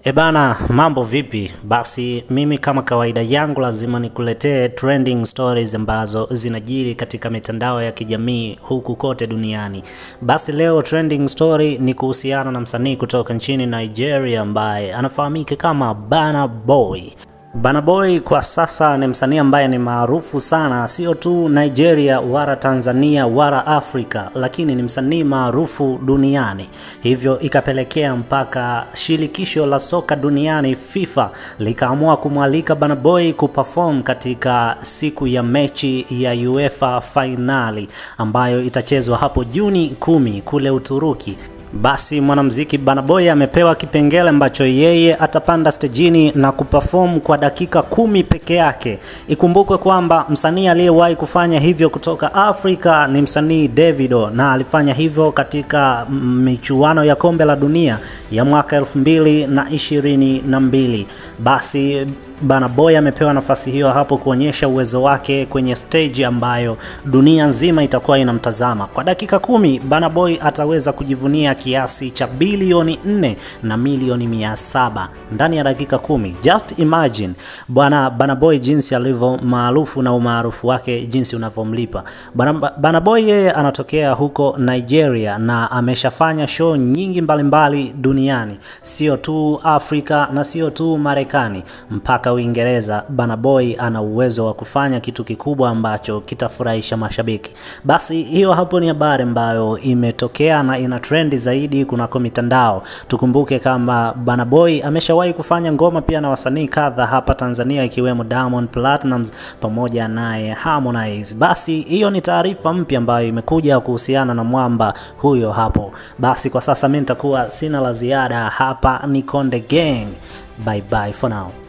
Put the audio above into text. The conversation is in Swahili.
Ebana, mambo vipi? Basi mimi kama kawaida yangu lazima nikuletee trending stories ambazo zinajiri katika mitandao ya kijamii huku kote duniani. Basi leo trending story ni kuhusiana na msanii kutoka nchini Nigeria ambaye anafahamika kama Burna Boy. Burna Boy kwa sasa ni msanii ambaye ni maarufu sana, sio tu Nigeria wala Tanzania wala Afrika, lakini ni msanii maarufu duniani. Hivyo ikapelekea mpaka shirikisho la soka duniani FIFA likaamua kumwalika Burna Boy kuperform katika siku ya mechi ya UEFA fainali ambayo itachezwa hapo Juni kumi kule Uturuki. Basi mwanamuziki Burna Boy amepewa kipengele ambacho yeye atapanda stejini na kuperform kwa dakika kumi peke yake. Ikumbukwe kwamba msanii aliyewahi kufanya hivyo kutoka Afrika ni msanii Davido na alifanya hivyo katika michuano ya kombe la dunia ya mwaka elfu mbili na ishirini na mbili. Basi Burna Boy amepewa nafasi hiyo hapo kuonyesha uwezo wake kwenye stage ambayo dunia nzima itakuwa inamtazama. Kwa dakika kumi Burna Boy ataweza kujivunia kiasi cha bilioni nne na milioni mia saba ndani ya dakika kumi. Just imagine bwana Burna Boy jinsi alivyo maarufu na umaarufu wake jinsi unavyomlipa. Burna Boy yeye anatokea huko Nigeria na ameshafanya show nyingi mbalimbali mbali duniani, sio tu Afrika na sio tu Marekani mpaka Uingereza. Burna Boy ana uwezo wa kufanya kitu kikubwa ambacho kitafurahisha mashabiki. Basi hiyo hapo ni habari ambayo imetokea na ina trendi zaidi kunako mitandao. Tukumbuke kama Burna Boy ameshawahi kufanya ngoma pia na wasanii kadha hapa Tanzania ikiwemo Diamond Platnumz pamoja naye Harmonize. Basi hiyo ni taarifa mpya ambayo imekuja kuhusiana na mwamba huyo hapo. Basi kwa sasa mimi nitakuwa sina la ziada hapa. Ni Konde Gang. Bye bye for now.